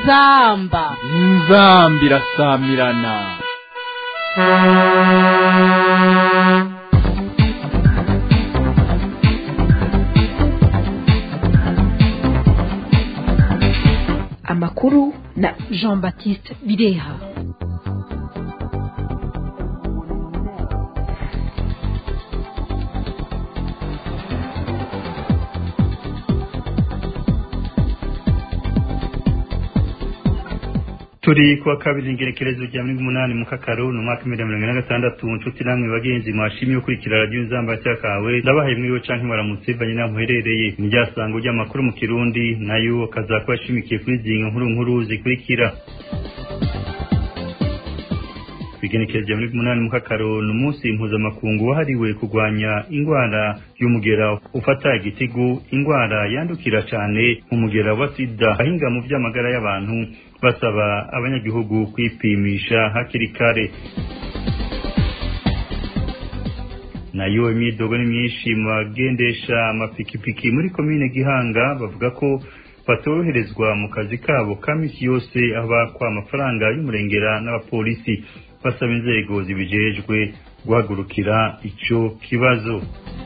inzamba inzamba irasamirana amakuru na jean baptiste bireha turi kuwa kabiri ingerekerezo rya mirongo umunani mu kakaro ni umwaka w'ibihumbi mirongo ine na gatandatu nshuti namwe bagenzi mwashimye ukurikira radiyo inzamba kawe ndabahaye mwiriwe canke mwaramutse banye naho muherereye ni rya sango ry'amakuru mu kirundi nayo akaza kuba ashimikiye kuri zinga nkuru nkuru zikurikira kwigenekerezo rya mirongo umunani mu kakaro ni umunsi mpuzamakungu wahariwe kurwanya ingwara y'umugera ufata igitigu ingwara yandukira cane nk'umugera wa sida ahinga mu vy'amagara y'abantu basaba abanyagihugu kwipimisha hakiri kare nayo imyidogo ni myinshi mu bagendesha amapikipiki muri komine gihanga bavuga ko batoroherezwa mu kazi kabo ka misi yose aho bakwa amafaranga y'umurengera n'abapolisi basaba inzego zibijejwe guhagurukira ico kibazo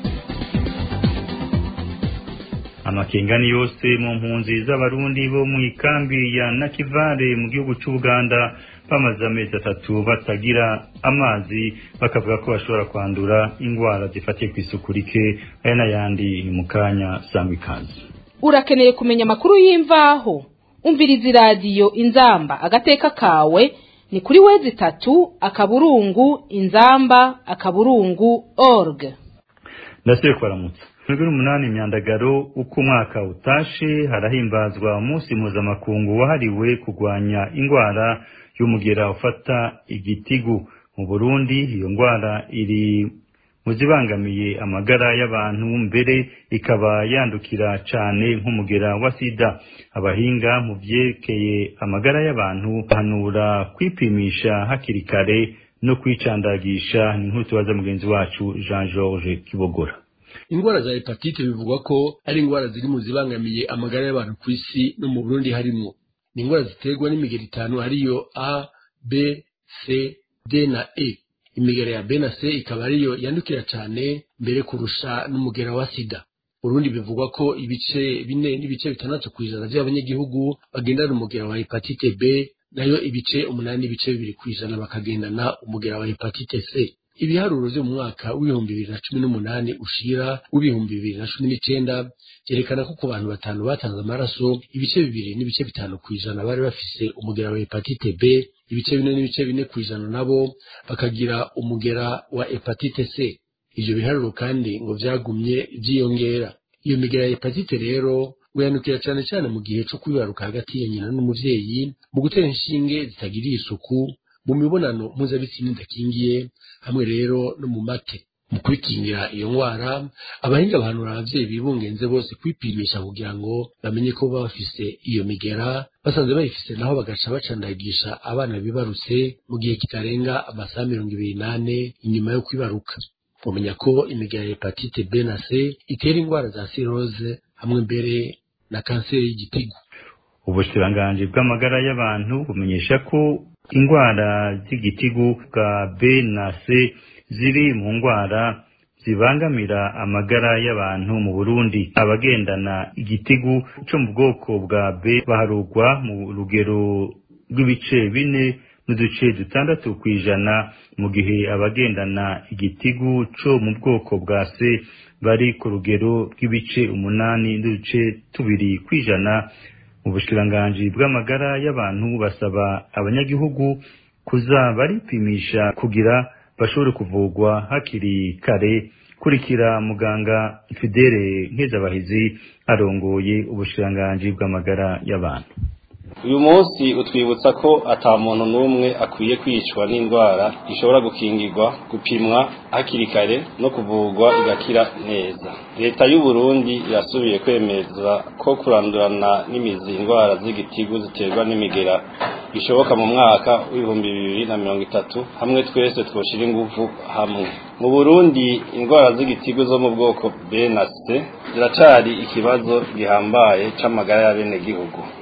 amakengani yose mu mpunzi z'abarundi bo mu ikambi ya nakivale mu gihugu c'ubuganda bamaze amezi atatu batagira amazi bakavuga ko bashobora kwandura ingwara zifatiye kw'isuku rike aya n'ayandi ni mu kanya sangwa ikaze urakeneye kumenya amakuru y'imvaho umviriza iradiyo inzamba agateka kawe ni kuri wezi itatu akaburungu inzamba akaburungu org ndasubiye kubaramutsa mwebwe n'umunani imyandagaro uko umwaka utashe harahimbazwa umunsi mpuzamakungu wahariwe kurwanya ingwara y'umugera ufata igitigu mu burundi iyo ngwara iri mu zibangamiye amagara y'abantu mbere ikaba yandukira cane nk'umugera wa sida abahinga mu vyerekeye amagara y'abantu bahanura kwipimisha hakiri kare no kwicandagisha ni nkuru tubaza mugenzi wacu jean george kibogora ingwara za hepatite bivugwa ko ari ingwara ziri mu zibangamiye amagara y'abantu ku isi no mu burundi harimwo ni ingwara ziterwa n'imigero itanu ariyo a b c d na e imigera ya b na c ikaba ariyo yandukira cyane mbere kurusha n'umugera wa sida burundi bivugwa ko ibice bine n'ibice bitandatu ku ijana by'abanyagihugu bagendana umugera wa hepatite b nayo ibice umunani n'ibice bibiri ku ijana bakagendana umugera wa hepatite c ibiharuro vyo mu mwaka w'ibihumbi bibiri na cumi n'umunani ushira w'ibihumbi bibiri na cumi n'icenda vyerekana ko ku bantu batanu batanze amaraso ibice bibiri n'ibice bitanu ku ijana bari bafise umugera wa hepatite b ibice bine n'ibice bine ku ijana nabo bakagira umugera wa hepatite c ivyo biharuro kandi ngo vyagumye vyiyongera iyo migera ya hepatite rero uyandukira cane cane mu gihe co kwibaruka hagati ya nyina n'umuvyeyi mu gutera inshinge zitagiriye isuku mu mibonano mpuzabitsina idakingiye hamwe rero no mu mate mu kwikingira iyo ngwara abahinga bahanura abavyeyi bibungenze bose kwipimisha kugira ngo bamenye ko baba bafise iyo migera basanze bayifise naho bagaca bacandagisha abana bibarutse mu gihe kitarenga amasaha mirongo ibiri n'ane inyuma yo kwibaruka mumenya ko imigera ya hepatite b na c itera ingwara za cirrhose hamwe mbere na kanseri y'igitigu ubushikiranganji bw'amagara y'abantu bumenyesha ko ingwara z'igitigu bwa b na c ziri mu ngwara zibangamira amagara y'abantu mu burundi abagendana igitigu co mu bwoko bwa b baharugwa mu rugero rw'ibice bine n'uduce dutandatu kw'ijana mu gihe abagendana igitigu co mu bwoko bwa c bari ku rugero rw'ibice umunani n'uduce tubiri kw'ijana mu bushikiranganji bw'amagara y'abantu basaba abanyagihugu kuza baripimisha kugira bashobore kuvugwa hakiri kare kurikira muganga fidele nkezabahizi arongoye ubushikiranganji bw'amagara y'abantu uyu munsi utwibutsa ko ata muntu n'umwe akwiye kwicwa n'indwara ishobora gukingirwa gupimwa hakiri kare no kuvurwa igakira neza leta y'u Burundi irasubiye kwemeza ko kurandurana n'imizi indwara z'igitigu ziterwa n'imigera bishoboka mu mwaka w'ibihumbi bibiri na mirongo itatu hamwe twese twoshira ingufu hamwe mu Burundi indwara z'igitigu zo mu bwoko B na C ziracari ikibazo gihambaye c'amagara y'abenegihugu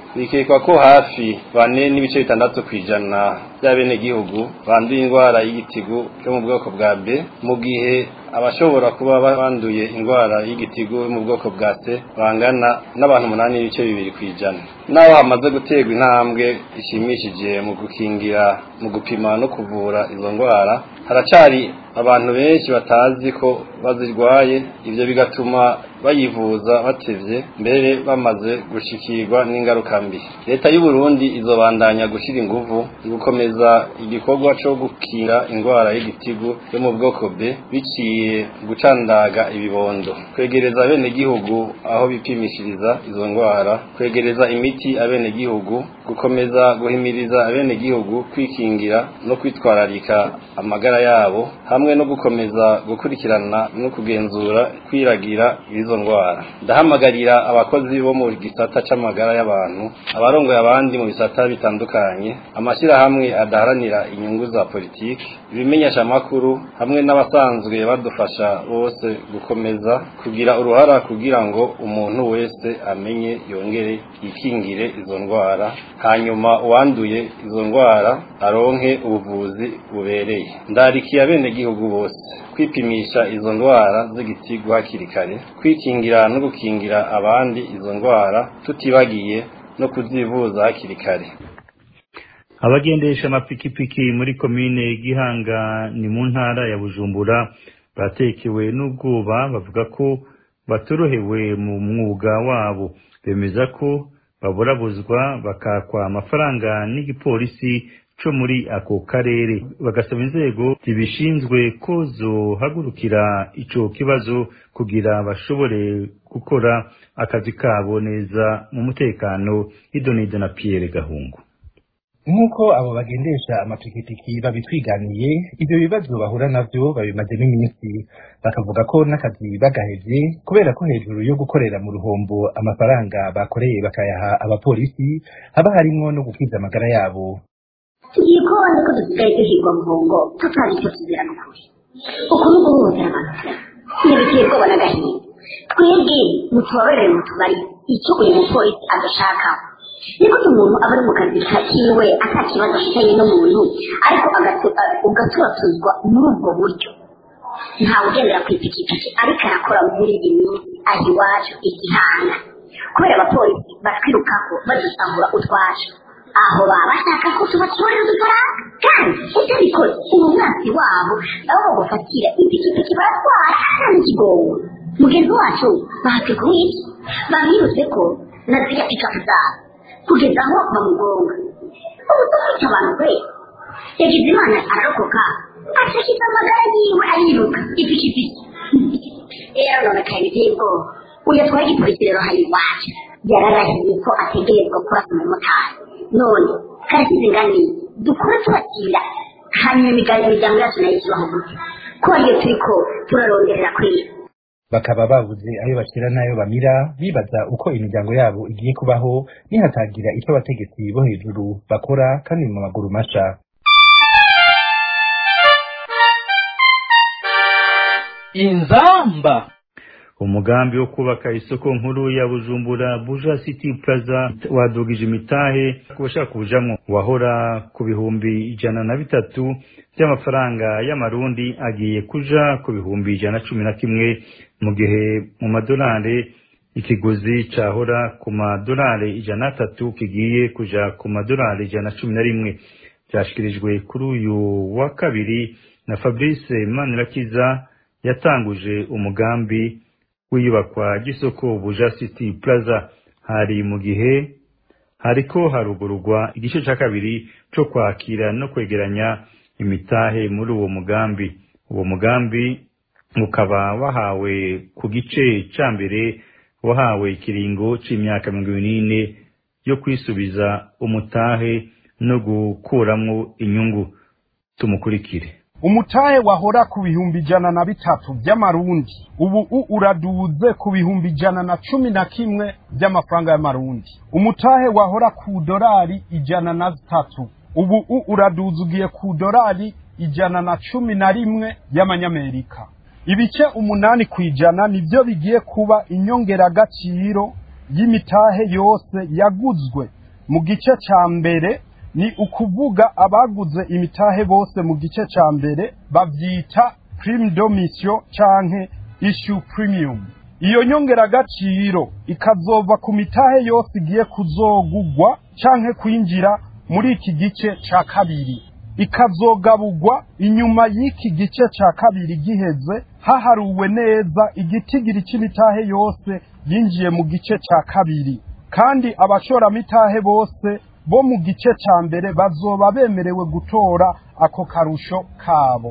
bikekwa ko hafi bane n'ibice bitandatu ku ijana by'abenegihugu banduye indwara y'igitigu yo mu bwoko bwa B mu gihe abashobora kuba banduye indwara y'igitigu yo mu bwoko bwa C bangana n'abantu umunani n'ibice bibiri ku ijana naho hamaze guterwa intambwe ishimishije mu gukingira mu gupima no kuvura izo ndwara haracari abantu benshi batazi ko bazirwaye ibyo bigatuma bayivuza batevye mbere bamaze gushikirwa n'ingaruka mbi leta y'u Burundi izobandanya gushira inguvu gukomeza igikorwa cyo gukinga indwara y'igitigu yo mu bwoko B biciye gucandaga ibibondo kwegereza bene gihugu aho bipimishiriza izo ndwara kwegereza imiti abene gihugu gukomeza guhimiriza abene gihugu kwikingira no kwitwararika amagara yabo hamwe no gukomeza gukurikirana no kugenzura kwiragira izo ndwara ndahamagarira abakozi bo mu gisata c'amagara y'abantu abarongoye abandi mu bisata bitandukanye amashyirahamwe adaharanira inyungu za politiki ibimenyesha amakuru hamwe n'abasanzwe badufasha bose gukomeza kugira uruhara kugira ngo umuntu wese amenye yongere yikingire izo ndwara hanyuma uwanduye izo ndwara aronke ubuvuzi bubereye ndarikiye abenegihugu bose kwipimisha izo ndwara z'igitigu hakiri kare kwikingira no gukingira abandi izo ndwara tutibagiye no kuzivuza hakiri kare abagendesha amapikipiki muri komine gihanga ni mu ntara ya bujumbura batekewe n'ubwoba bavuga ko batorohewe mu mwuga wabo bemeza ko baburabuzwa bakakwa amafaranga n'igipolisi co muri ako karere bagasaba inzego zibishinzwe ko zohagurukira ico kibazo kugira bashobore gukora akazi kabo neza mu mutekano idonido na Pierre Gahungu nk'uko abo bagendesha amapikipiki babitwiganiye ibyo bibazo bahura navyo babimazemo iminsi bakavuga ko n'akazi bagahevye kubera ko hejuru yo gukorera mu ruhombo amafaranga bakoreye bakayaha abapolisi haba harimwo no gukiza amagara yabo tugiye kubona ko dusigaye duhigwa muhongo tutazi icyo tuzira n'ukuri uku ni uguhohotera abantu ntibikwiye ko banagahiye twebwe mutubabarire mutubari icyo uyu mupolisi adashaka niko umuntu aba ari mu kazi kiwe ata kibazo afitanye n'umuntu ariko ugaturatuzwa muri ubwo buryo ntawe ugendera ku ipikipiki ariko arakora muri iyi minsi aho iwacu igihanga kubera abapolisi batwirukaho badusahura utwacu aho baba bashaka ko tubatorera udufaranga kandi utabikoze ubu mwasi wabo nabo bagufatira ipikipiki baratwara nta n'ikigongo mugenzi wacu bahateguye iki bamwibutse ko na ziriya pikapu zabo kugeza aho bamugonga ubu dufite abantu kwe yagize imana ararokoka ashyize amagara yiwe ariruka ipikipiki rero none kare biteye ubwoba uyu atwaye igipolisi rero hari iwacu yararahiye ko ategerezwa kurasa umumotari none karasize ingani dukora tubakira hanyuma imiryango yacu nayo ikibaho gute ko ariyo turiko turaronderera kwiba bakaba babuze ayo bashyira n'ayo bamira bibaza uko imiryango yabo igiye kubaho nihatagira icyo abategetsi bo hejuru bakora kandi mu maguru masha inzamba umugambi wo kubaka isoko nkuru ya bujumbura buja city plaza wadugije imitahe ku bashaka kujamwo wahora ku bihumbi ijana na bitatu by'amafaranga y'amarundi agiye kuja ku bihumbi ijana na cumi na kimwe mu gihe mu madolari ikiguzi cahora ku madolari ijana na tatu kigiye kuja ku madolari ijana na cumi na rimwe byashikirijwe kuri uyu wa kabiri na fabrice manirakiza yatanguje umugambi w'iyubakwa ry'isoko buja city plaza hari mu gihe hariko harugururwa igice ca kabiri co kwakira no kwegeranya imitahe muri uwo mugambi uwo mugambi ukaba wahawe ku gice ca mbere wahawe ikiringo c'imyaka mirongo ibiri n'ine yo kwisubiza umutahe no gukuramwo inyungu tumukurikire umutahe wahora ku bihumbi ijana na bitatu by'amarundi ubu u uraduze ku bihumbi ijana na cumi na kimwe by'amafaranga y'amarundi umutahe wahora ku dorari ijana na zitatu ubu u uraduze ugiye ku dorari ijana na cumi na rimwe y'amanyamerika ibice umunani ku ijana nibyo bigiye kuba inyongeragaciro y'imitahe yose yaguzwe mu gice ca mbere ni ukuvuga abaguze imitahe bose mu gice ca mbere bavyita prime domission canke issue premium iyo nyongeragaciro ikazova ku mitahe yose igiye kuzogugwa canke kwinjira muri iki gice ca kabiri ikazogabugwa inyuma y'iki gice ca kabiri giheze haharuwe neza igitigiri c'imitahe yose yinjiye mu gice ca kabiri kandi abashoramitahe bose bo mu gice ca mbere bazoba bemerewe gutora ako karusho kabo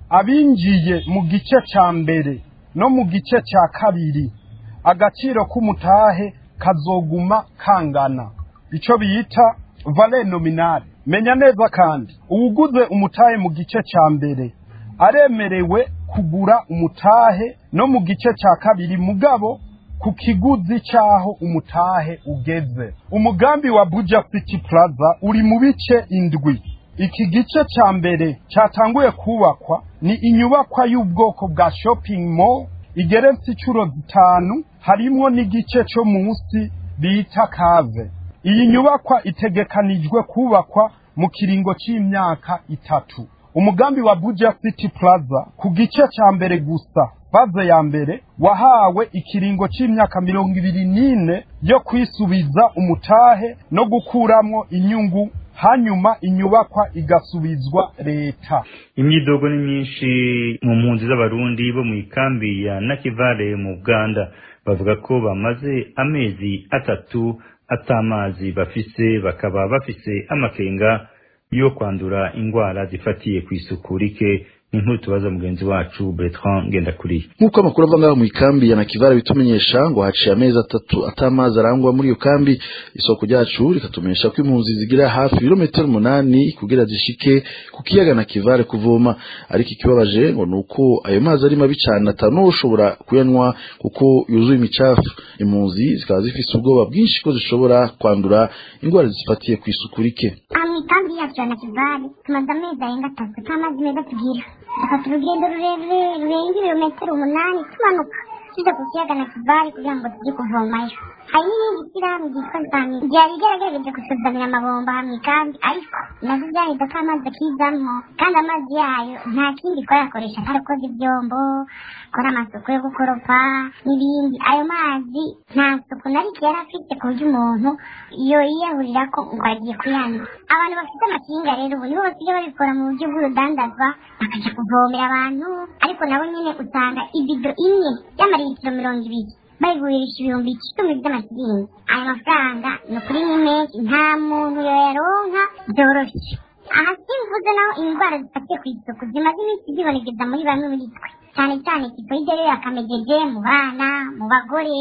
abinjiye mu gice ca mbere no mu gice ca kabiri agaciro k'umutahe kazoguma kangana ico bita vale nominale menya neza kandi uwuguze umutahe mu gice ca mbere aremerewe kugura umutahe no mu gice ca kabiri mugabo ku kiguzi c'aho umutahe ugeze umugambi wa buja city plaza uri mu bice indwi iki gice ca mbere catanguye kubakwa ni inyubakwa y'ubwoko bwa shopping mall igeretse incuro zitanu harimwo n'igice co munsi bita kave iyi nyubakwa itegekanijwe kubakwa mu kiringo c'imyaka itatu umugambi wa buja city plaza ku gice ca mbere gusa baze ya mbere wahawe ikiringo c'imyaka mirongo ibiri n'ine yo kwisubiza umutahe no gukuramwo inyungu hanyuma inyubakwa igasubizwa leta imyidogo ni myinshi mu mpunzi z'abarundi bo mu ikambi ya nakivale mu buganda bavuga ko bamaze amezi atatu atamazi bafise bakaba bafise amakenga yo kwandura ingwara zifatiye ku isuku rike inkuru tubaza mugenzi wacu Bertrand Ngendakuriye nk'uko amakuru ava ngaho mu ikambi ya Nakivara bitumenyesha ngo haciye amezi atatu atamazi arangwa muri iyo kambi isoko ryacu rikatumenyesha ko impunzi zigira hafi ibirometero umunani kugira zishike ku kiyaga Nakivare kuvoma ariko ikibabaje ngo ni uko ayo mazi ari mabi cyane atanu ushobora kuyanywa kuko yuzuye imicafu impunzi zikaba zifise ubwoba bwinshi ko zishobora kwandura indwara zifatiye ku isuku rike imikambi yacu ya Nakivale tumaze amezi arenga atatu nta mazi meza tugira dufata urugendo rurerure rurenga ibirometero umunani tumanuka tujya ku kiyaga na kivali kugira ngo tujye kuvomayo hari n'ibindi shyirahamwe ryitwa zami ryari ryaragerageje gusuzamira amabomba hamwe kandi ariko nazo byahita ko amazi akizamwo kandi amazi yayo nta kindi twayakoresha atari koza ibyombo gukora amasuku yo gukoropa n'ibindi ayo mazi nta suku na rike yari afite ku buryo umuntu iyo yiyahurira ko ngo agiye kuyanduza abantu bafite amakinga rero ubu nibo basigaye babikora mu buryo bw'urudandazwa bakajya kuvomera abantu ariko nabo nyine usanga ibido imwe y'amaritiro mirongo ibiri bayigurisha ibihumbi icumi by'amasiringi ayo mafaranga ni ukuri ni menshi nta muntu yoyaronka byoroshye aha simvuze naho indwara zifatiye ku isuku zimaze iminsi zibonekeza muri bamwe muri twe cyane cyane tifoide rero yakamejeje mu bana mu bagore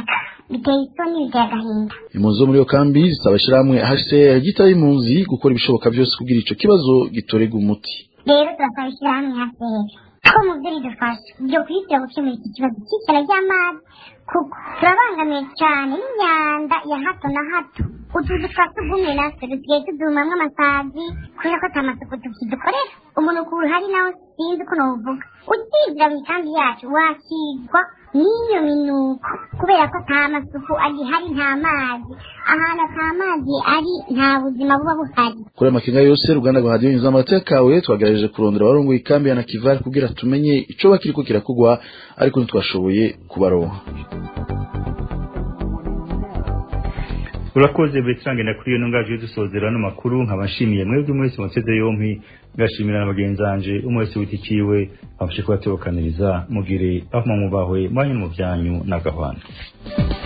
biteye isoni biteye agahinda impunzi zo muri iyo kambi zisaba ishyirahamwe hcr ryitaba impunzi gukora ibishoboka byose kugira ico kibazo gitorerwa umuti rero turasaba ishyirahamwe hcr ko mu byo ridufasha byo kuyitira gukemura iki kibazo cy'ikena ry'amazi kuko turabangamiye cyane n'imyanda ya hato na hato utuzu twa tugumye natwe dusigaye tudumamwo amasazi kubera ko ata masuku tukidukorera umunuko uhari nawo sinzi uko nawuvuga ukinjira mu ikambi yacu wakigwa n'iyo minuko kubera ko nta masuku agihari nta mazi ahantu ata mazi ari nta buzima buba buhari kuri amakenga yose uruganda rwa radiyo nyuza amateka kawe twagerageje kurondera abarongoye ikambi ya nakivale kugira tumenye ico bakiriko kirakugwa ariko ntitwashoboye kubaronka urakoze Bertrand Ngendakuriye kuri iyo ntungaje dusozera no makuru nkabashimiye mwebwe mwese muteze yompi ngashimira na bagenzi banje umwe wese witikiwe abashe kubatebukaniriza mugire aho mumubahwe mwanyu mu byanyu n'agahwana